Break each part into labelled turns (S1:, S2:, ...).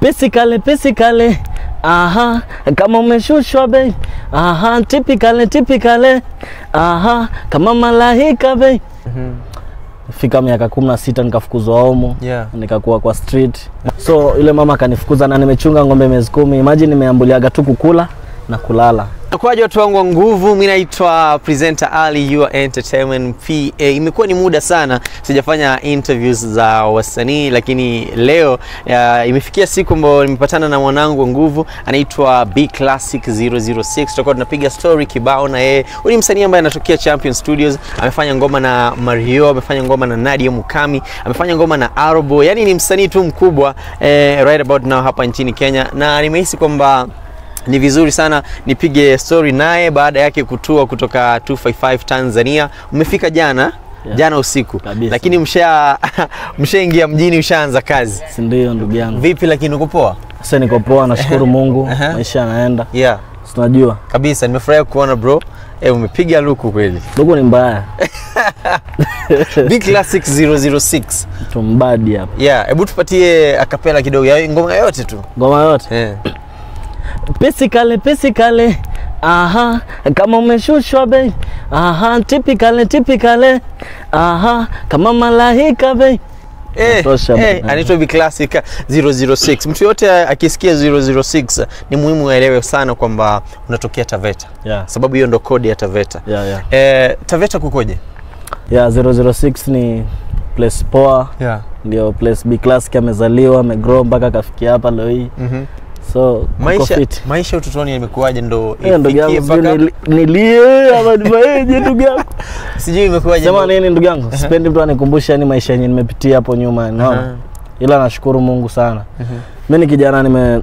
S1: Pisikale, pisikale, aha, kama umeshushwa bei, aha, tipikale, tipikale, aha, kama malaika bei. Fika miaka kumi na sita nikafukuzwa homu
S2: Yeah.
S1: nikakuwa kwa street, so yule mama akanifukuza na nimechunga ng'ombe miezi kumi. Imagine nimeambuliaga tu kukula na kulala.
S2: Kwaje watu wangu wa nguvu, mi naitwa presenter Ali Your Entertainment PA. Imekuwa ni muda sana sijafanya interviews za wasanii, lakini leo uh, imefikia siku ambayo nimepatana na mwanangu wa nguvu anaitwa B Classic 006. Tutakuwa tunapiga story kibao na yeye. Huyu ni msanii ambaye anatokea Champion Studios, amefanya ngoma na Mario, amefanya ngoma na Nadia Mukami, amefanya ngoma na Arbo. Yani ni msanii tu mkubwa eh, right about now hapa nchini Kenya, na nimehisi kwamba ni vizuri sana nipige story naye baada yake kutua kutoka 255 Tanzania. Umefika jana
S1: Yeah.
S2: jana usiku
S1: Kabisa.
S2: lakini msha mshaingia mjini, ushaanza kazi
S1: Si ndio ndugu yangu?
S2: vipi? Lakini uko poa?
S1: Sasa niko poa, nashukuru Mungu,
S2: Aha.
S1: maisha yanaenda,
S2: Yeah,
S1: si tunajua
S2: kabisa. Nimefurahi kuona bro. Eh, umepiga luku kweli.
S1: ndugu ni mbaya
S2: B Classic 006.
S1: tumbadi hapa,
S2: Yeah, hebu tupatie akapela kidogo ya ngoma yote tu.
S1: ngoma yote
S2: Eh.
S1: Pisikale, pisikale, aha, kama umeshushwa bei, aha, tipikale, tipikale, aha, kama malaika bei.
S2: Eh,
S1: Natosha
S2: eh,
S1: bana.
S2: anaitwa B Classic 006. Mtu yote akisikia 006 ni muhimu aelewe sana kwamba unatokea Taveta.
S1: Yeah,
S2: sababu hiyo ndo kodi ya Taveta.
S1: yeah, yeah.
S2: Eh, Taveta kukoje?
S1: Yeah, 006 ni place poa,
S2: Yeah.
S1: ndio place B Classic amezaliwa, amegrow mpaka akafikia hapa leo hii,
S2: Mhm.
S1: so uko
S2: Maisha
S1: fit.
S2: maisha utotoni yamekuwaje ndo
S1: Eh, ndugu yangu
S2: ifikie
S1: sijui
S2: mpaka
S1: nili- nilie ama nifanyeje ndugu yangu?
S2: sijui imekuwaje
S1: Sema
S2: ndo-
S1: nini ndugu yangu? Sipendi mtu anikumbushe yani maisha yenye nimepitia hapo nyuma, unaona?
S2: Aha.
S1: Ila nashukuru Mungu sana.
S2: Mhm.
S1: Mimi ni kijana nime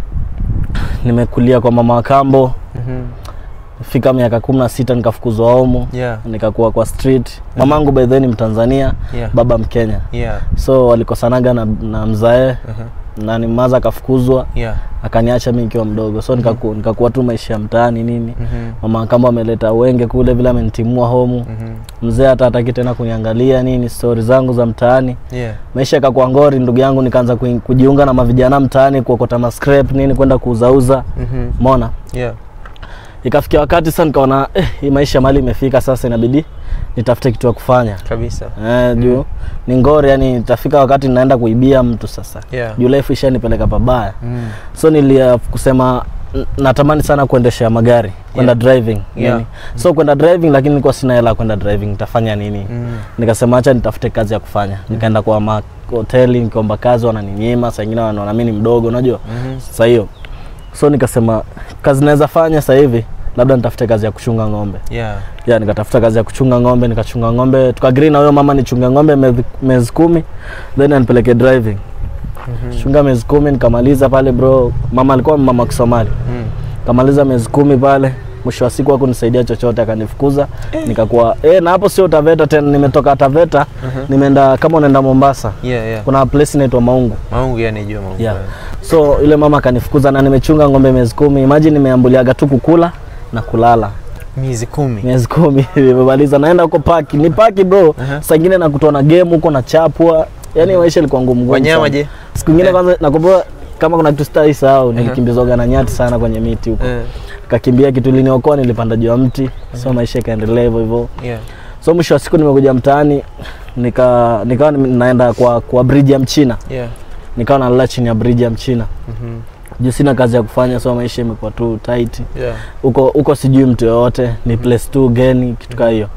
S1: nimekulia kwa mama wa kambo,
S2: Mhm.
S1: fika miaka kumi na sita nikafukuzwa homu
S2: Yeah.
S1: nikakuwa kwa street. Mamangu by the way ni Mtanzania,
S2: Yeah.
S1: baba Mkenya,
S2: Yeah.
S1: so walikosanaga na, na mzae
S2: Mhm.
S1: na ni maza akafukuzwa
S2: Yeah.
S1: akaniacha mimi nikiwa mdogo, so nikaku, nikakuwa tu maisha ya mtaani nini.
S2: Mhm.
S1: Mama wa kambo ameleta wenge kule vile amenitimua homu,
S2: Mhm.
S1: mzee hata hataki tena kuniangalia nini, stori zangu za mtaani
S2: Yeah.
S1: maisha yakakuwa ngori ndugu yangu, nikaanza kuin- kujiunga na mavijana mtaani kuokota mascrap nini kwenda kuuzauza,
S2: Mhm.
S1: umeona.
S2: Yeah.
S1: Ikafikia wakati sasa nikaona eh, hii maisha mali imefika sasa, inabidi nitafute kitu ya kufanya
S2: Kabisa.
S1: eh, juu ni ngori, yani itafika wakati naenda kuibia mtu sasa,
S2: Yeah.
S1: juu life ishanipeleka pabaya,
S2: Mm.
S1: so nilia kusema n- natamani sana kuendesha magari kwenda
S2: Yeah.
S1: driving
S2: Yeah.
S1: nini. so kwenda driving, lakini nilikuwa sina hela ya kwenda driving, nitafanya nini?
S2: Mm.
S1: nikasema acha nitafute kazi ya kufanya nikaenda kwa mahoteli nikiomba kazi wananinyima saa ingine wanaona mimi ni mdogo unajua
S2: Mhm.
S1: sasa hiyo so nikasema kazi naweza fanya sasa hivi labda nitafute kazi ya kuchunga ng'ombe
S2: Yeah.
S1: ya nikatafuta kazi ya kuchunga ng'ombe nikachunga ng'ombe tukagree na huyo mama nichunge ng'ombe mezi- miezi kumi then anipeleke driving
S2: Mhm.
S1: chunga miezi kumi nikamaliza pale bro mama alikuwa mama wa kisomali
S2: Mm.
S1: kamaliza miezi kumi pale mwisho wa siku hakunisaidia chochote akanifukuza nikakuwa eh, na hapo sio Taveta tena nimetoka Taveta nimeenda kama unaenda Mombasa
S2: Yeah, yeah.
S1: kuna place inaitwa Maungu
S2: Maungu yani jua Maungu.
S1: yeah. so yule mama akanifukuza na nimechunga ng'ombe miezi kumi imagine nimeambuliaga tu kukula na kulala
S2: Miezi kumi.
S1: miezi kumi nimemaliza naenda huko paki ni paki bro
S2: Aha.
S1: saa ingine nakutoa na game huko na chapwa yani maisha ilikuwa ngumu ngumu
S2: Wanyama
S1: sana.
S2: je?
S1: siku ingine
S2: Eh.
S1: kwanza nakumbuka kama kuna kitu stai sahau nilikimbizwaga na nyati sana kwenye miti huko
S2: Eh.
S1: kakimbia kitu liniokoa nilipanda juu ya mti so maisha ikaendelea hivyo hivyo
S2: Yeah.
S1: so mwisho wa siku nimekuja mtaani nika nikawa nime- naenda kwa kwa bridge ya mchina
S2: Yeah.
S1: nikawa nalala chini ya bridge ya mchina
S2: Mhm.
S1: juu sina kazi ya kufanya so maisha imekuwa tu tight
S2: Yeah.
S1: huko huko sijui mtu yoyote ni place tu geni kitu kaa hiyo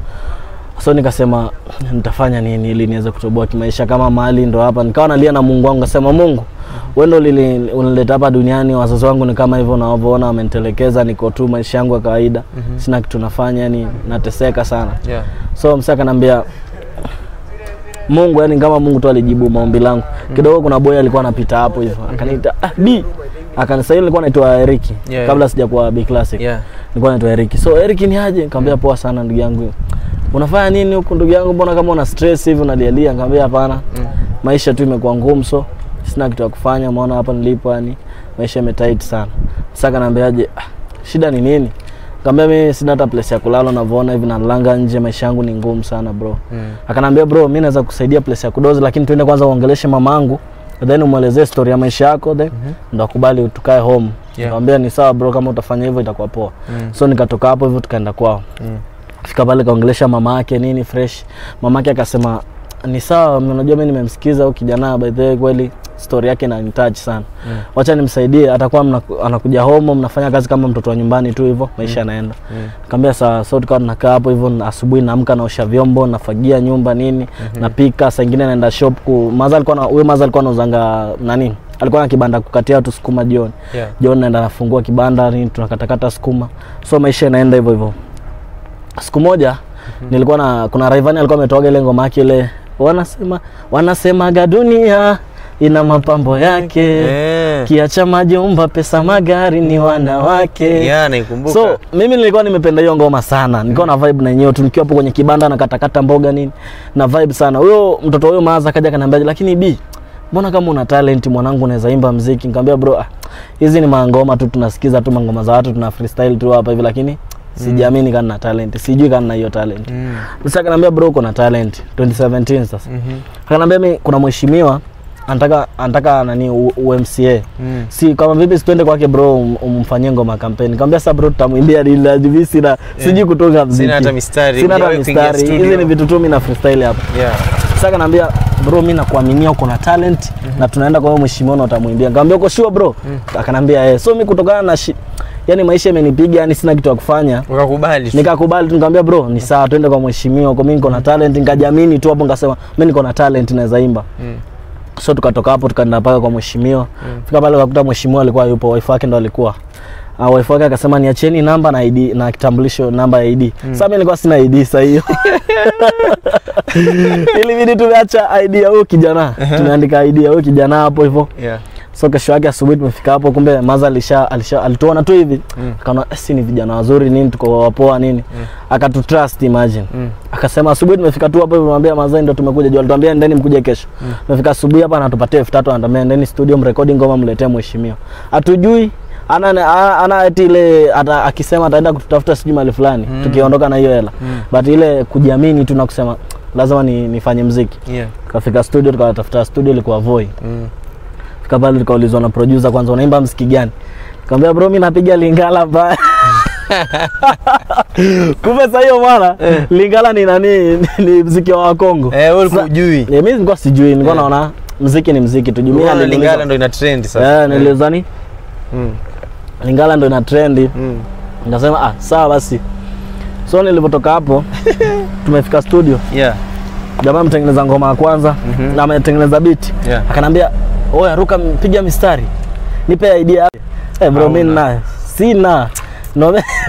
S1: so nikasema nitafanya nini ili niweze kutoboa kimaisha kama mali ndo hapa nikawa nalia na mungu wangu kasema mungu wewe ndo ulili- unileta hapa duniani wazazi wangu ni kama hivyo unavyoona wamenitelekeza niko tu maisha yangu ya kawaida
S2: Mhm.
S1: sina kitu nafanya yani nateseka sana
S2: Yeah.
S1: so msa akaniambia mungu yani kama mungu tu alijibu maombi langu kidogo kuna boy alikuwa anapita hapo hivyo akaniita ah, b akanisa nilikuwa naitwa eriki
S2: Yeah.
S1: kabla sijakuwa b classic
S2: Yeah.
S1: nilikuwa naitwa eriki so eriki ni aje nikamwambia poa sana ndugu yangu unafanya nini huku ndugu yangu mbona kama una stress hivi unalialia nikamwambia hapana
S2: Mm.
S1: maisha tu imekuwa ngumu so sina kitu ya kufanya maona hapa nilipo yani maisha imetight sana sasa kanaambiaje ah, shida ni nini Kaambia mimi sina hata place ya kulala unavyoona hivi nalanga nje maisha yangu ni ngumu sana bro.
S2: Mm.
S1: Akanambia bro, mimi naweza kusaidia place ya kudozi lakini tuende kwanza uongeleshe mamangu then umwelezee story ya maisha yako then ndo akubali tukae home
S2: Yeah.
S1: nikamwambia ni sawa bro kama utafanya hivyo itakuwa poa
S2: Mm.
S1: so nikatoka hapo hivyo tukaenda kwao
S2: Mm.
S1: fika pale kaongelesha mama yake nini fresh mama yake akasema ni sawa unajua mimi nimemsikiza huyu kijana by the way kweli story yake inanitouch sana
S2: Mm.
S1: wacha nimsaidie atakuwa mna, anakuja home mnafanya kazi kama mtoto wa nyumbani tu hivyo maisha yanaenda
S2: Mm.
S1: Nikamwambia sawa, so tukawa tunakaa hapo hivyo, na asubuhi naamka naosha vyombo, nafagia nyumba nini, napika, saa ingine naenda shop ku maza alikuwa na huyo maza alikuwa anauzanga nani? Alikuwa na kibanda kukatia watu sukuma jioni.
S2: Yeah.
S1: Jioni naenda nafungua kibanda nini, tunakatakata sukuma. So maisha inaenda hivyo hivyo. Siku moja nilikuwa na kuna Rayvanny alikuwa ametoaga ile ngoma yake ile wanasema wanasemaga dunia ina mapambo yake.
S2: Eh.
S1: Kiacha majumba, pesa, magari ni wanawake.
S2: Yeah, naikumbuka.
S1: So mimi nilikuwa nimependa hiyo ngoma sana, nilikuwa na vibe na yenyewe tu, nikiwa hapo kwenye kibanda na katakata mboga nini, na vibe sana. Huyo mtoto huyo Maaza kaja kaniambia, lakini bi, mbona kama una talent mwanangu, unaweza imba mziki? Nikamwambia bro, ah, hizi ni mangoma tu, tunasikiza tu mangoma za watu, tuna freestyle tu hapa hivi, lakini sijiamini kama na talent, sijui kama na hiyo talent.
S2: Mm.
S1: Sasa akaniambia bro, uko na talent 2017 sasa.
S2: Mhm.
S1: Akaniambia mimi kuna mheshimiwa anataka anataka nani U- UMCA
S2: Mm.
S1: si kama vipi situende kwake bro um- umfanyie ngoma kampeni nikamwambia sasa bro tutamwimbia nini sina sijui kutunga mziki
S2: Sina hata mistari.
S1: sina hata
S2: Hujawahi kuingia
S1: mistari
S2: studio.
S1: hizi ni vitu tu mimi na freestyle hapa
S2: Yeah.
S1: sasa kanaambia bro mimi nakuaminia uko na talent na tunaenda kwa huyo mheshimiwa na utamwimbia nikamwambia uko sure bro akanambia eh so mimi kutokana na shi, yani maisha imenipiga yani sina kitu ya kufanya
S2: Ukakubali. tu.
S1: nikakubali tu nikamwambia bro ni sawa twende kwa mheshimiwa kwa mimi niko na talent nikajiamini tu hapo nikasema mimi niko na talent naweza imba
S2: Mm.
S1: so tukatoka hapo tukaenda mpaka kwa mheshimiwa fika pale ukakuta mheshimiwa alikuwa yupo wife wake ndo alikuwa uh, wife wake akasema niacheni namba na ID na kitambulisho namba ya ID sasa mimi nilikuwa sina ID sasa hiyo ilibidi tumeacha ID ya huyo kijana tumeandika ID ya huyo kijana hapo hivyo
S2: Yeah.
S1: so kesho yake asubuhi tumefika hapo kumbe maza alisha, alisha alituona tu hivi
S2: Mm.
S1: akaona "Eh, si ni vijana wazuri nini tuko wapoa nini akatutrust imagine
S2: Mm.
S1: akasema asubuhi tumefika tu hapo tumwambia mazai ndo tumekuja juu alituambia ndeni mkuje kesho tumefika asubuhi hapa anatupatia elfu tatu anatuambia ndeni studio mrekodi ngoma mletee mheshimiwa hatujui ana ana, ana eti ile ata, akisema ataenda kututafuta sijui mahali fulani tukiondoka na hiyo hela
S2: Mm.
S1: but ile kujiamini tu na kusema lazima ni, nifanye mziki
S2: Yeah.
S1: tukafika studio tukatafuta studio ilikuwa Voi
S2: Mm.
S1: fika pale tukaulizwa na producer kwanza unaimba mziki gani nikamwambia bro mimi napiga lingala mbaya kumbe sasa hiyo mwana lingala ni nani ni mziki wa wakongo
S2: Eh, wewe ulikuwa
S1: Sa-
S2: hujui.
S1: Eh, mimi nilikuwa sijui nilikuwa naona mziki ni mziki tu jumia
S2: Unaona Lingala ndo ina trend sasa.
S1: eh nilizani
S2: Mm.
S1: lingala ndo ina trendi
S2: Mm.
S1: nikasema ah sawa basi so nilipotoka hapo tumefika studio
S2: Yeah.
S1: jamaa mtengeneza ngoma ya kwanza
S2: Mhm.
S1: na ametengeneza beat
S2: Yeah.
S1: akanambia oya ruka piga mistari nipe idea eh bro mimi
S2: Hauna.
S1: naye sina no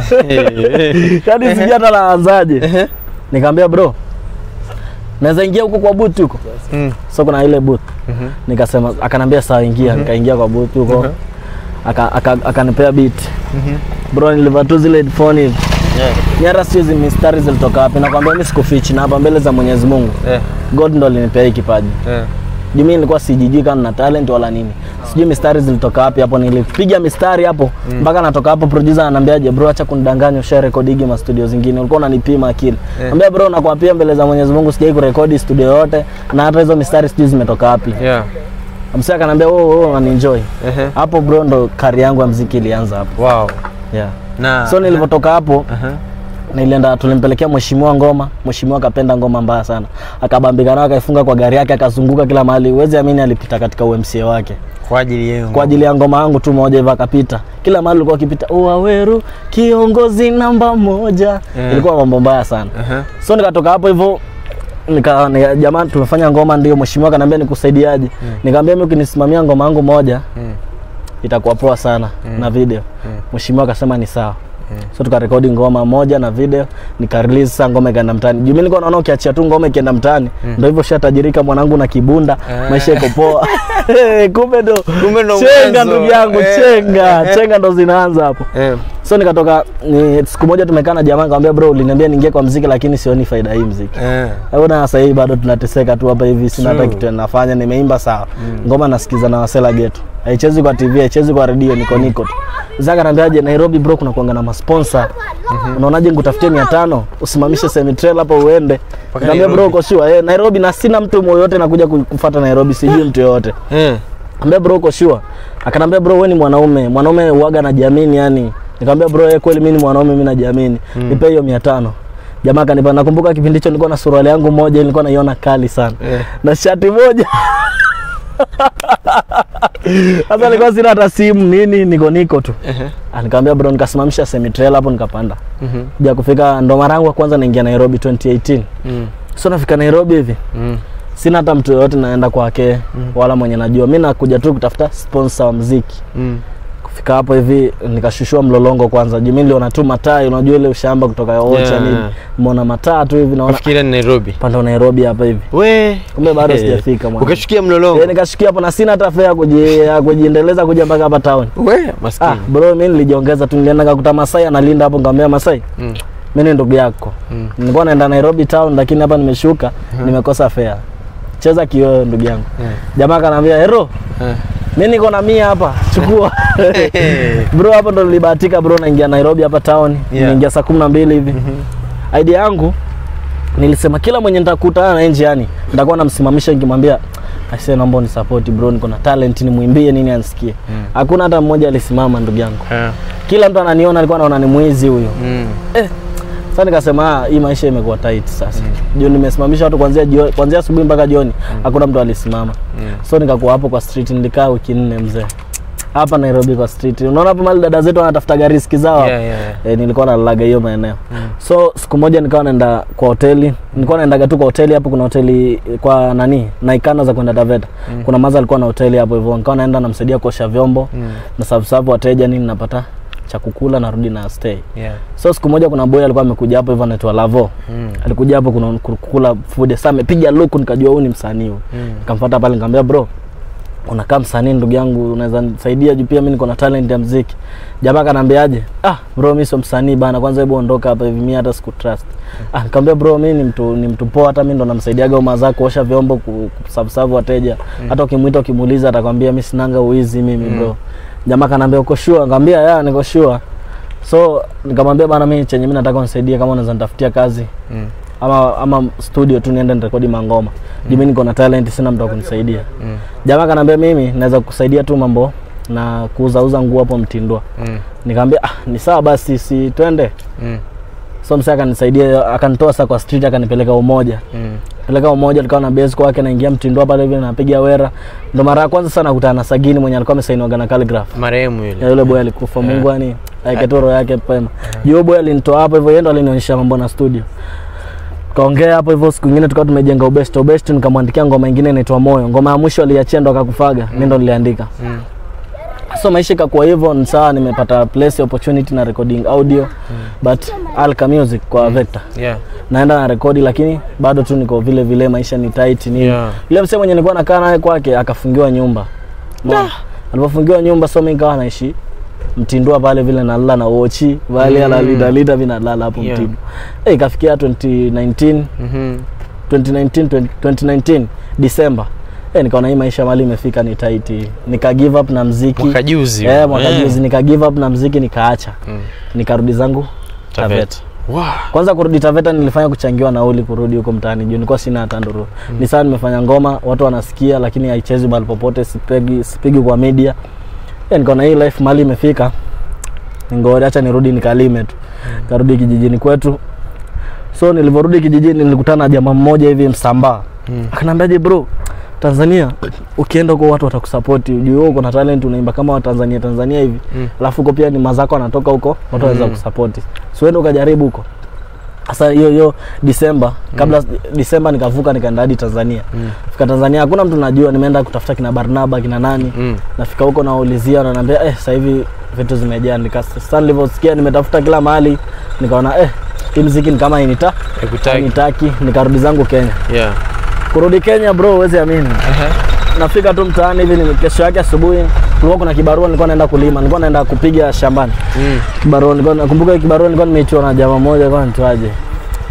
S1: yani sijui hata naanzaje nikamwambia bro naweza ingia huko kwa booth huko
S2: Mm.
S1: so kuna ile booth
S2: Mhm.
S1: nikasema akanambia sawa ingia nikaingia kwa booth huko
S2: Mhm.
S1: aka aka- akanipea beat
S2: Mhm.
S1: bro nilivaa tu zile headphone hivi
S2: Yeah.
S1: Ni hata sio hizi mistari zilitoka wapi nakwambia mimi sikufichi na hapa mbele za Mwenyezi Mungu
S2: Yeah.
S1: God ndo alinipea hii kipaji
S2: Yeah.
S1: juu mimi nilikuwa sijijui kama na talent wala nini sijui mistari zilitoka wapi hapo nilipiga mistari hapo mpaka natoka hapo producer ananiambiaje bro acha kunidanganya usha rekodigi ma studio zingine ulikuwa unanipima akili
S2: Eh.
S1: ambia bro nakwapia mbele za Mwenyezi Mungu sijai kurekodi studio yote na hata hizo mistari sijui zimetoka wapi
S2: Yeah.
S1: msee akaniambia wewe wewe unanienjoy
S2: Ehe.
S1: hapo bro ndo kari yangu ya muziki ilianza hapo
S2: Wow.
S1: yeah
S2: Na
S1: so nilivyotoka hapo
S2: Aha.
S1: nilienda tulimpelekea mheshimiwa ngoma mheshimiwa akapenda ngoma mbaya sana akabambika nayo akaifunga kwa gari yake akazunguka kila mahali huwezi amini alipita katika UMCA wake
S2: kwa ajili yenu.
S1: kwa ajili ya ngoma yangu tu moja hivyo akapita kila mahali ulikuwa akipita Waweru kiongozi namba moja
S2: Yeah.
S1: ilikuwa mambo mbaya sana
S2: Aha.
S1: so nikatoka hapo hivyo nika, nika jamani tumefanya ngoma ndio mheshimiwa akaniambia nikusaidiaje nikamwambia mimi ukinisimamia ngoma yangu moja
S2: Mm.
S1: itakuwa poa sana na video
S2: Mm.
S1: mheshimiwa akasema ni sawa
S2: Mm.
S1: so tukarekodi ngoma moja na video nikarelease sasa ngoma ikaenda mtaani juu mimi nilikuwa naona ukiachia tu ngoma ikienda mtaani ndio hivyo shatajirika mwanangu na kibunda
S2: Ah.
S1: maisha iko poa kumbe ndo
S2: Kumbe ndo
S1: chenga
S2: mwanzo.
S1: ndugu yangu
S2: Eh.
S1: chenga chenga ndo zinaanza hapo
S2: Eh.
S1: so nikatoka ni, siku moja tumekaa na jamaa nikamwambia bro uliniambia niingie kwa mziki lakini sioni faida hii mziki
S2: Eh.
S1: Ona sasa hivi bado tunateseka tu hapa hivi, sina hata
S2: True.
S1: kitu nafanya. Nimeimba sawa, ngoma nasikiza na Wasela Geto, haichezi kwa TV, haichezi kwa redio, niko niko tu. Mzee akaniambiaje Nairobi bro kuna kuanga na masponsa. Unaonaje nikutafutie 500 usimamishe semi trailer hapo uende. Nikamwambia bro
S2: Nairobi.
S1: uko sure? Eh, Nairobi na sina mtu yoyote nakuja ku- kufuata Nairobi sijui mtu yoyote.
S2: Eh.
S1: Ambia bro uko sure? Akanambia bro wewe ni mwanaume. Mwanaume huaga anajiamini yani. Nikamwambia bro yeye kweli mimi ni mwanaume mimi najiamini. Nipe hiyo 500. Jamaa akanipa nakumbuka kipindi hicho nilikuwa na suruali yangu moja nilikuwa naiona kali sana.
S2: Eh.
S1: Na shati moja. Sasa nilikuwa sina hata simu nini niko niko tu.
S2: Ehe.
S1: Ah, Nikamwambia bro nikasimamisha semi trailer hapo nikapanda.
S2: Mhm.
S1: Ja kufika ndo mara yangu ya kwanza naingia Nairobi 2018.
S2: Mm.
S1: So nafika Nairobi hivi
S2: Mm.
S1: sina hata mtu yoyote naenda kwake wala mwenye najua. Mimi nakuja tu kutafuta sponsor wa mziki.
S2: Mm.
S1: Kufika hapo hivi nikashushua mlolongo kwanza. Juu mimi niliona tu mataa, unajua ile ushamba kutoka Ocha
S2: Yeah.
S1: nini. Muona mataa tu hivi naona
S2: Nafikiria ni Nairobi.
S1: panda Nairobi hapa hivi.
S2: We.
S1: Kumbe bado
S2: Eh.
S1: sijafika mwana.
S2: Ukashukia mlolongo.
S1: Eh, nikashikia hapo na sina hata fare ya kuji- ya kujiendeleza kuja mpaka hapa town.
S2: We, maskini.
S1: Ah, bro mimi nilijiongeza tu nilienda nikakuta Masai analinda hapo nikamwambia Masai,
S2: Mm.
S1: mimi ni ndugu yako.
S2: Mm.
S1: Nilikuwa naenda Nairobi town lakini hapa nimeshuka nimekosa fare. Cheza kioo ndugu yangu.
S2: Eh.
S1: Jamaa akaniambia, "Hero,
S2: Eh.
S1: mimi niko na mia hapa. Chukua." bro hapo ndo nilibahatika bro naingia Nairobi hapa town.
S2: Yeah.
S1: Niingia saa 12 hivi. Idea yangu nilisema kila mwenye nitakutana naye njiani nitakuwa namsimamisha nikimwambia Aisee, naomba unisupport bro, niko na talent, nimwimbie nini ansikie. Hakuna hata mmoja alisimama ndugu yangu.
S2: Eh.
S1: Kila mtu ananiona alikuwa anaona ni mwizi huyo.
S2: Mm.
S1: Sasa nikasema ah, hii maisha imekuwa tight sasa. Juu nimesimamisha watu kuanzia jioni, kuanzia asubuhi mpaka jioni. Hakuna mtu alisimama.
S2: Mm.
S1: So nikakuwa hapo kwa street nilikaa wiki nne mzee. Hapa Nairobi kwa street. Unaona hapo mali dada zetu wanatafutaga riski zao. hapo.
S2: Yeah, yeah, yeah.
S1: E, nilikuwa nalalaga hiyo maeneo. So siku moja nikawa naenda kwa hoteli. Nilikuwa naendaga tu kwa hoteli hapo kuna hoteli kwa nani? Naikana za kwenda Taveta. Kuna maza alikuwa na hoteli hapo hivyo. Nikawa naenda namsaidia kuosha vyombo.
S2: Mm.
S1: Na serve serve wateja nini napata cha kukula narudi na stay.
S2: Yeah.
S1: So siku moja kuna boy alikuwa amekuja hapo hivyo anaitwa Lavo.
S2: Mm.
S1: Alikuja hapo kuna kukula food. Sasa amepiga look nikajua huyu ni msanii huyu.
S2: Mm.
S1: Nikamfuata pale nikamwambia bro, unakaa msanii ndugu yangu, unaweza nisaidia juu pia mimi niko na talent ya muziki. Jamaa kanambiaje? Ah bro, mimi sio msanii bana, kwanza hebu ondoka hapa hivi, mimi hata siku trust. Ah nikamwambia bro, mimi ni mtu ni mtu poa, hata mimi ndo namsaidiaga umazaa kuosha vyombo, ku- kuserve wateja. Hata ukimuita ukimuuliza atakwambia mimi sinanga uizi mimi bro. Jamaa kanambia uko sure? Nikamwambia ya niko sure. So nikamwambia bana, mimi chenye mimi nataka unisaidie, kama unaweza nitafutia kazi
S2: Mm.
S1: ama ama studio tu niende nirekodi mangoma. Juu mimi niko na talent, sina mtu wa kunisaidia.
S2: Mm.
S1: Jamaa kanambia mimi naweza kukusaidia tu mambo na kuuza uza nguo hapo Mtindwa.
S2: Mm.
S1: Nikamwambia ah, ni sawa basi, si twende.
S2: Mm.
S1: So msee akanisaidia, akanitoa sasa kwa street, akanipeleka Umoja.
S2: Mm.
S1: Peleka Umoja, alikuwa na base kwake, naingia Mtindwa pale hivi, napiga wera. Ndo mara ya kwanza sana nakutana na Sagini mwenye alikuwa amesainiwa na Calligraph.
S2: Marehemu
S1: Ya
S2: yule.
S1: yule boy alikufa, Mungu yani aikatoa roho yake pema. Yule boy alinitoa hapo hivyo, yeye ndo alinionyesha mambo na studio. Kaongea hapo hivyo, siku nyingine tukawa tumejenga ubest ubest, nikamwandikia ngoma nyingine inaitwa Moyo. Ngoma ya mwisho aliachia ndo akakufaga, mimi ndo niliandika.
S2: Mm.
S1: So maisha ikakuwa hivyo, ni sawa, nimepata place opportunity na recording audio but Alka Music kwa Vector.
S2: Yeah.
S1: Naenda na rekodi lakini bado tu niko vile vile, maisha ni tight ni
S2: Yeah.
S1: yule msee mwenye nilikuwa nakaa naye kwake akafungiwa nyumba. Umeona? Alipofungiwa nyumba so mimi nikawa naishi Mtindua pale vile nalala na wochi vale
S2: Mm.
S1: ala lida lida vina nalala hapo
S2: Yeah.
S1: Mtindwa. Eh, ikafikia 2019
S2: Mhm.
S1: 2019 20, 2019 December. Eh, nikaona hii maisha mali imefika ni tight. Nika give up na mziki.
S2: Mwaka juzi.
S1: Eh, mwaka
S2: Eh.
S1: juzi nika give up na mziki nikaacha.
S2: Mm.
S1: Nikarudi zangu
S2: Taveta.
S1: Taveta.
S2: Wow.
S1: Kwanza kurudi Taveta nilifanya kuchangiwa nauli kurudi huko mtaani juu nilikuwa sina hata nduru. Ni sawa nimefanya ngoma, watu wanasikia lakini haichezi mahali popote, sipigi sipigi kwa media. Eh, nikaona hii life mali imefika. Ngoja acha nirudi nikalime tu. Karudi kijijini kwetu. So nilivyorudi kijijini nilikutana na jamaa mmoja hivi Msambaa.
S2: Mm.
S1: Akanambiaje bro, Tanzania ukienda huko watu watakusupport. Juu wewe uko na talent unaimba kama wa Tanzania Tanzania hivi.
S2: Mm.
S1: Alafu huko pia ni mazako anatoka huko, watu waweza
S2: Mm.
S1: kusupport. So uende ukajaribu huko. Sasa hiyo hiyo Disemba, kabla Disemba nikavuka nikaenda hadi Tanzania.
S2: Mm.
S1: Fika Tanzania hakuna mtu najua, nimeenda kutafuta kina Barnaba kina nani.
S2: Mm.
S1: Nafika huko naulizia, wananiambia eh, sasa hivi vitu zimejaa. Nika sasa nilivyosikia nimetafuta kila mahali, nikaona eh, hii muziki ni kama inita
S2: Nikutaki.
S1: nitaki, nikarudi zangu Kenya.
S2: Yeah.
S1: Kurudi Kenya bro, huwezi amini.
S2: Ehe.
S1: Nafika tu mtaani hivi, ni kesho yake asubuhi kulikuwa kuna kibarua, nilikuwa naenda kulima, nilikuwa naenda kupiga shambani.
S2: Mm.
S1: Kibarua nilikuwa nakumbuka hiyo kibarua nilikuwa nimeichwa na jamaa mmoja, alikuwa anitwaje?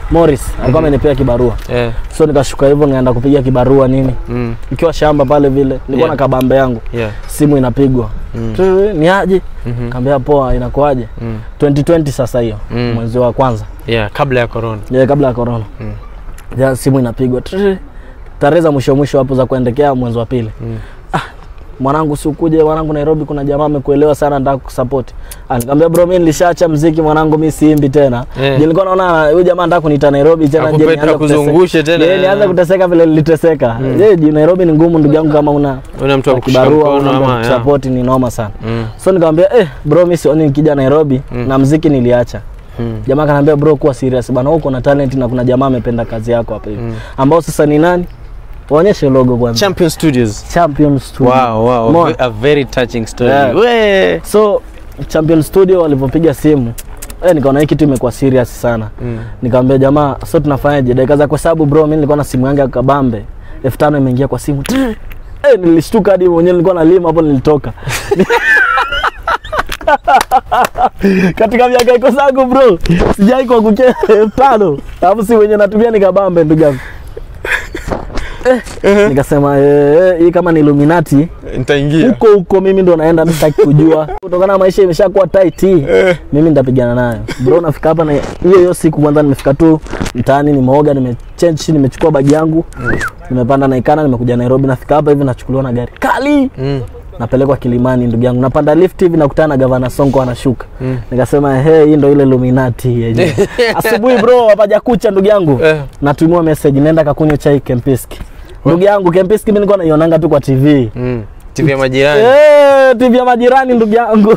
S1: Morris alikuwa amenipea kibarua
S2: Yeah.
S1: so nikashuka hivyo nikaenda kupiga kibarua nini
S2: Mm.
S1: nikiwa shamba pale vile nilikuwa
S2: Yeah.
S1: na kabambe yangu
S2: Yeah.
S1: simu inapigwa
S2: Mm.
S1: Tiri, ni aje
S2: Mhm.
S1: kaambia poa inakuaje
S2: Mm.
S1: 2020 sasa hiyo
S2: Mm.
S1: mwezi wa kwanza
S2: Yeah, kabla ya corona.
S1: yeah, kabla ya corona
S2: Mm.
S1: ya simu inapigwa Tiri, tarehe za mwisho mwisho hapo za kuendekea mwezi wa pili
S2: Mm.
S1: mwanangu si ukuje mwanangu Nairobi kuna jamaa amekuelewa sana nataka kusupport Ah, nikamwambia bro mimi nilishaacha mziki mwanangu mimi siimbi tena
S2: Eh.
S1: yeah. nilikuwa naona huyu jamaa anataka kuniita Nairobi tena je
S2: Akupeta
S1: nianze kuteseka.
S2: kuzungushe tena.
S1: Yeah, nianze kuteseka vile niliteseka je mm. Nairobi ni ngumu ndugu yangu kama una
S2: Una mtu wa
S1: una
S2: kushika
S1: kibarua
S2: mkono
S1: una
S2: ama yeah.
S1: support ni noma sana
S2: Mm.
S1: so nikamwambia eh bro mimi sioni nikija Nairobi
S2: Mm.
S1: na mziki niliacha
S2: Mm.
S1: jamaa kanambia bro kuwa serious bana wewe uko na talent na kuna jamaa amependa kazi yako hapa hivi
S2: Mm.
S1: ambao sasa ni nani waonyeshe logo kwanza
S2: Champion Studios.
S1: Champion Studio
S2: Wow, wow.
S1: Umeona?
S2: A very touching story.
S1: Yeah.
S2: We.
S1: so Champion Studio walivyopiga simu eh, nikaona hii kitu imekuwa serious sana
S2: Mm.
S1: nikamwambia jamaa so tunafanyaje dakika za kuhesabu bro mimi nilikuwa na simu yangu ya kabambe elfu tano imeingia kwa simu Trrr. eh, nilishtuka hadi mwenyewe nilikuwa nalima hapo nilitoka katika miaka iko zangu bro sijai kwa kuchea elfu tano alafu si wenye natumia ni kabambe ndugu yangu eh, nikasema eh, eh, hii kama ni Illuminati
S2: Nitaingia.
S1: huko huko mimi ndo naenda mimi sitaki kujua kutokana na maisha imeshakuwa tight mimi nitapigana nayo bro nafika hapa na hiyo hiyo siku kwanza nimefika tu mtaani nimeoga nimechange nimechukua bagi yangu nimepanda naikana nimekuja Nairobi nafika hapa hivi nachukuliwa na gari kali
S2: Mm.
S1: napelekwa Kilimani ndugu yangu napanda lift hivi nakutana na gavana Sonko anashuka
S2: Mm.
S1: nikasema he hii ndo ile Illuminati yenyewe asubuhi bro hapaja kucha ndugu yangu
S2: Eh.
S1: natumiwa message nenda kakunywa chai Kempiski ndugu yangu Kempiski mimi nilikuwa naionanga tu kwa TV
S2: Mm. TV ya majirani.
S1: Eh, TV ya majirani ndugu yangu.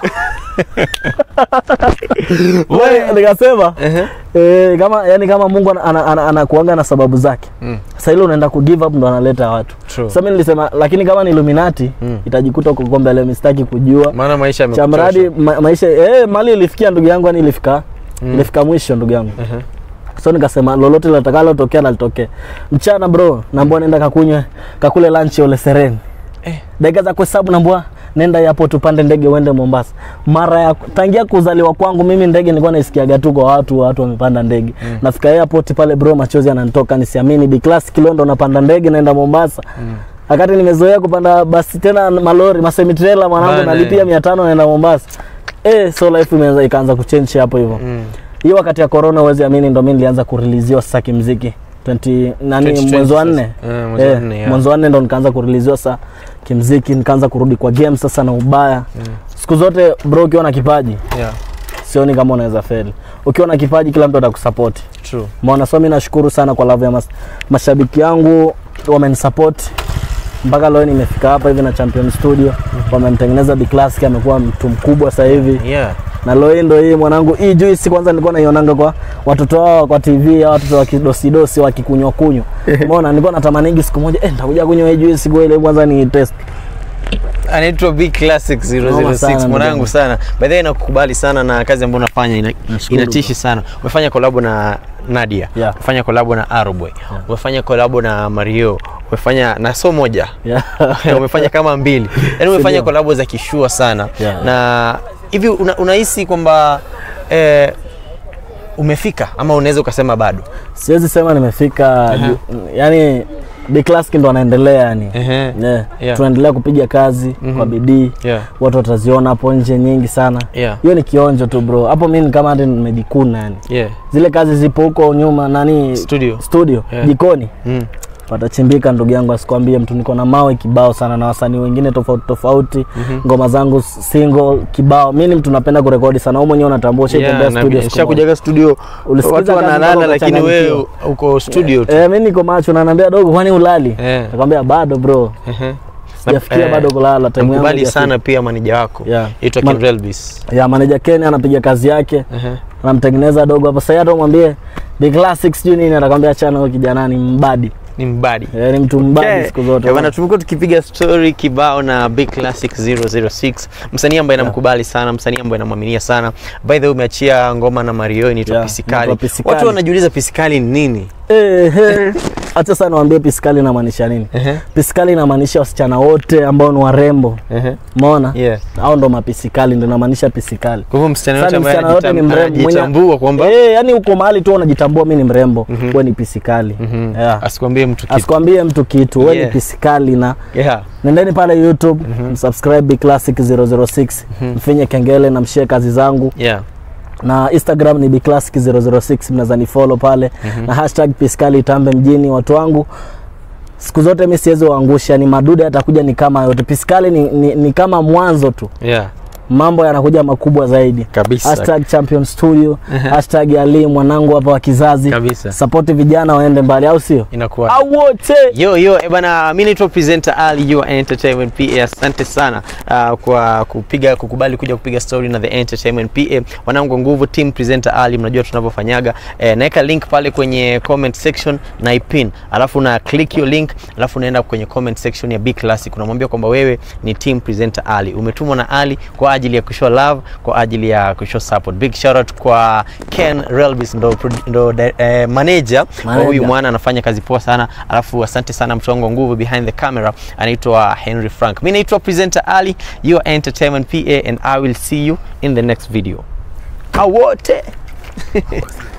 S1: Wewe nikasema
S2: Ehe.
S1: eh, kama yani kama Mungu anakuanga ana, ana, anakuanga na sababu zake.
S2: Mm.
S1: Sasa ile unaenda ku give up ndo analeta watu.
S2: True.
S1: Sasa mimi nilisema lakini kama ni Illuminati
S2: Mm.
S1: itajikuta uko kwa mbele mistaki kujua.
S2: Maana maisha
S1: Cha
S2: yamekuchosha.
S1: mradi ma, maisha eh, mali ilifikia ndugu yangu yani ilifika.
S2: Mm.
S1: Ilifika mwisho ndugu yangu.
S2: Ehe.
S1: So nikasema lolote litakalo tokea na litokee. Mchana bro, naambia nenda kakunywe kakule lunch ole sereni.
S2: Eh.
S1: Dakika za kuhesabu naambia nenda hapo tupande ndege uende Mombasa. Mara ya tangia kuzaliwa kwangu mimi ndege nilikuwa naisikiaga tu kwa watu watu wamepanda ndege.
S2: Mm.
S1: Nafika airport pale bro machozi yananitoka nisiamini B class Kilondo napanda ndege naenda Mombasa.
S2: Mm.
S1: Wakati nimezoea kupanda basi tena malori masemi trailer mwanangu
S2: Bana,
S1: nalipia 500 naenda Mombasa. Eh, so life imeanza ikaanza kuchange hapo hivyo
S2: Mm.
S1: hiyo wakati ya corona uwezi amini ndo mimi nilianza kuriliziwa sasa kimziki 20 nani
S2: 2020
S1: mwezi wa
S2: sasa.
S1: nne
S2: Eh, mwezi wa
S1: Eh,
S2: nne, yeah.
S1: mwezi wa nne ndo nikaanza kuriliziwa sasa kimziki nikaanza kurudi kwa game sasa na ubaya
S2: Mm.
S1: siku zote bro ukiwa na kipaji
S2: Yeah.
S1: sioni kama unaweza feli ukiwa na kipaji kila mtu atakusupport
S2: True.
S1: maana so mimi nashukuru sana kwa love ya mas mashabiki yangu wamenisupport mpaka leo nimefika hapa hivi na Champion Studio wamemtengeneza Big Classic amekuwa mtu mkubwa sasa hivi
S2: Yeah.
S1: na leo hii ndo hii mwanangu, hii juice kwanza nilikuwa naionanga kwa watoto wao kwa TV ya watoto wa kidosidosi wakikunywa kunywa. Umeona, nilikuwa natamaningi siku moja eh, nitakuja kunywa hii juice kwa ile kwanza ni test.
S2: anaitwa Big Classic
S1: Noma sana,
S2: 006
S1: ndugu
S2: mwanangu
S1: yangu.
S2: sana. By the way nakukubali sana na kazi ambayo unafanya ina,
S1: Nashukuru.
S2: inatishi sana. Umefanya kolabo na Nadia,
S1: Yeah.
S2: umefanya kolabo na Aroboy, umefanya kolabo na Mario, umefanya na so moja
S1: Yeah.
S2: umefanya kama mbili, yaani umefanya
S1: Sindio?
S2: kolabo za kishua sana
S1: Yeah.
S2: na hivi una, unahisi kwamba eh, umefika ama unaweza ukasema bado?
S1: Siwezi sema nimefika ju- yani Big Classic ndo anaendelea yani.
S2: Ehe.
S1: Yeah.
S2: Yeah.
S1: Tunaendelea kupiga kazi
S2: Mhm.
S1: kwa bidii.
S2: Yeah.
S1: Watu wataziona hapo nje nyingi sana.
S2: Yeah.
S1: Hiyo ni kionjo tu bro. Hapo mimi ni kama hata nimejikuna yani.
S2: Yeah.
S1: Zile kazi zipo huko nyuma nani
S2: Studio.
S1: studio
S2: Yeah.
S1: jikoni.
S2: Mm.
S1: watachimbika ndugu yangu, asikwambie mtu. Niko na mawe kibao sana na wasanii wengine tofauti tofauti, ngoma zangu single kibao. Mimi ni mtu napenda kurekodi sana, wewe mwenyewe unatambua, ushaitembea
S2: Yeah, na
S1: studio siku moja.
S2: nishakujaga studio
S1: Ulisikiza
S2: watu
S1: kazi
S2: wanalala
S1: mpaka
S2: lakini wewe
S1: ukachanganyikiwa.
S2: uko studio tu.
S1: Eh, mimi niko macho na naambia dogo, kwani ulali?
S2: Eh.
S1: Nakwambia bado bro,
S2: Ehe.
S1: sijafikia
S2: Eh,
S1: bado kulala. Time yangu
S2: Namkubali
S1: haijafika.
S2: sana pia manija wako
S1: Yeah.
S2: itwa
S1: Man-
S2: Kinrelbis.
S1: Ya manager Ken anapiga kazi yake,
S2: Ehe.
S1: anamtengeneza dogo hapa. Sasa hata umwambie The Classic sijui nini, atakwambia achana huyo kijana ni mbadi.
S2: Ni mbadi.
S1: Eh, ni mtu mbadi
S2: Okay.
S1: siku zote.
S2: Eh, bwana tumekuwa tukipiga story kibao na Big Classic 006 msanii ambaye namkubali sana msanii ambaye namwaminia sana by the way umeachia ngoma na Mario inaitwa
S1: Yeah,
S2: Pisikali
S1: inaitwa Pisikali.
S2: watu wanajiuliza Pisikali ni nini
S1: Eh, eh. Acha sasa niwaambie piskali inamaanisha nini.
S2: Ehe.
S1: Piskali inamaanisha wasichana wote ambao ni warembo.
S2: Ehe.
S1: Umeona?
S2: Yeah.
S1: Hao ndo mapisikali ndio inamaanisha pisikali.
S2: Kwa hivyo msichana
S1: Sasa
S2: yote ambaye
S1: msichana yote ni
S2: anajitam-
S1: mrembo mwenye-
S2: anajitambua kwamba
S1: Eh, yani uko mahali tu unajitambua mimi ni mrembo, wewe ni pisikali.
S2: Mhm.
S1: Yeah.
S2: asikwambie mtu kitu.
S1: Asikwambie mtu kitu, wewe
S2: Yeah.
S1: ni pisikali na
S2: Yeah.
S1: nendeni pale YouTube msubscribe Big Classic 006 mfinye kengele na mshie kazi zangu
S2: Yeah.
S1: na Instagram ni bclassic 006 mnaweza ni follow pale na hashtag piskali tambe mjini watu wangu siku zote mi siwezi waangusha ni madude atakuja ni kama yote piskali ni, ni, ni kama mwanzo tu
S2: Yeah.
S1: mambo yanakuja makubwa zaidi
S2: Kabisa.
S1: hashtag champion studio hashtag ali mwanangu hapa wa kizazi
S2: Kabisa.
S1: support vijana waende mbali au sio
S2: Inakuwa
S1: au wote
S2: Yo yo, eh bana, mimi naitwa presenter Ali your entertainment PA. Asante sana uh, kwa kupiga kukubali kuja kupiga story na the entertainment PA. Wanangu wa nguvu team presenter Ali, mnajua tunavyofanyaga. Eh, naweka link pale kwenye comment section na ipin, alafu na click hiyo link, alafu unaenda kwenye comment section ya Big Classic, unamwambia kwamba wewe ni team presenter Ali, umetumwa na Ali kwa ajili ya kushow love, kwa ajili ya kushow support. Big shout out kwa Ken Relbis, ndo, produ- ndo eh, manager wa huyu
S1: Manager.
S2: mwana anafanya kazi poa sana alafu asante sana mtu wangu wa nguvu behind the camera anaitwa henry frank mi naitwa presenter ali your entertainment pa and i will see you in the next video awote